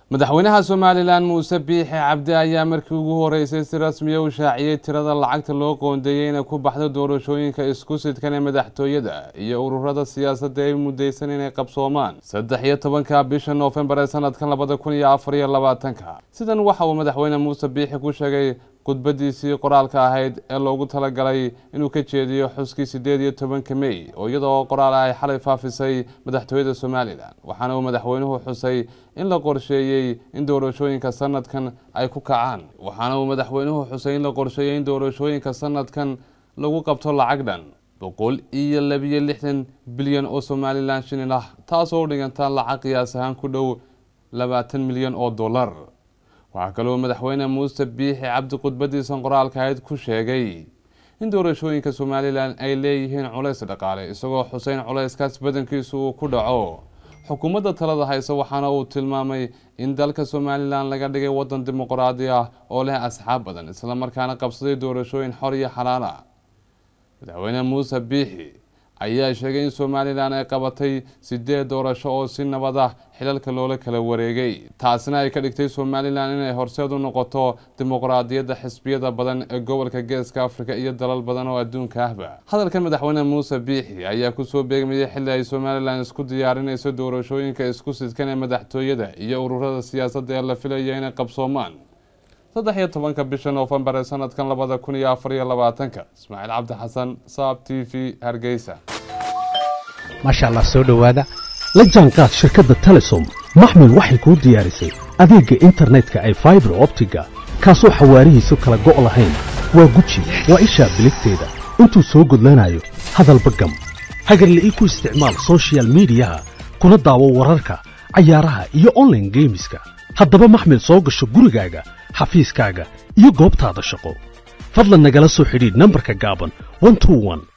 madaxweynaha somalilan muuse biixi cabdi ayaa markii ugu horeysay si rasmiya u shaaciyey tirada lacagta loo qoondeeyey inay ku baxdo doorashooyinka isku sidkan ee madaxtooyada iyo ururada siyaasadda ay mudaysan inay qabsoomaan saddex iyo tobanka bisha noofembar ee sanadkan labada kun iyo afar iyo labaatanka sidan waxa uu madaxweyne muuse biixi ku sheegay khudbadiisii qoraalka ahayd ee loogu talagalay inuu ka jeediyo xuskii sideed iyo tobanka mey oo iyadoo qoraal ay xalay faafisay madaxtooyada somalilan waxaana uu madaxweynuhu xusay in la qorsheeyey in doorashooyinka sanadkan ay ku kacaan waxaana uu madaxweynuhu xusay in la qorsheeyey in doorashooyinka sanadkan lagu qabto lacag dhan boqol iyo labiyo lixdan bilyan oo somalilan shilin ah taasoo u dhiganta lacag qiyaas ahaan ku dhow labaatan milyan oo dollar waxaa kaloo madaxweyne muuse biixi cabdi khudbadiisan qoraalka ahayd ku sheegay in doorashooyinka somalilan ay leeyihiin culays dhaqaale isagoo xuseyn culayskaas badankiisu uu ku dhaco xukuumadda talada hayse waxaana uu tilmaamay in dalka somalilan laga dhigay wadan dimuqraadi ah oo leh asxaab badan islamarkaana qabsaday doorashooyin xor iyo xalaal ah madaxweyne muuse biixi ayaa sheegay in somalilan ay qabatay sideed doorasho oo si nabad ah xilalka loola kala wareegay taasina ay ka dhigtay somalilan inay horseed u noqoto dimuqraadiyadda xisbiyada badan ee gobolka geeska afrika iyo dalal badan oo adduunka ahba hadalkan madaxweyne muuse biixi ayaa kusoo beegmayay xilli ay somalilan isku diyaarinayso doorashooyinka isku sidkan ee madaxtooyada iyo ururada siyaasadda ee la filaya inay qabsoomaan saddex iyo tobanka bisha noofembar ee sanadkan labada kun iyo afar iyo labaatanka ismaaciil cabdi xasan saab t v hargeysa maasha allah soo dhowaada la jaanqaad shirkadda telesom maxmil waxay kuu diyaarisay adeegga internetka ay faibar optiga kaasoo xawaarihiisu kala go' lahayn waa guji waa ishaa biligteeda intuu soo gudlanayo hadalba gam hagarle ii ku isticmaal sochial midiyaha kuna daawo wararka cayaaraha iyo onlaine geemiska haddaba maxmil soo gasho gurigaaga xafiiskaaga iyo goobtaada shaqo fadlan nagala soo xidhiidh nambarka gaaban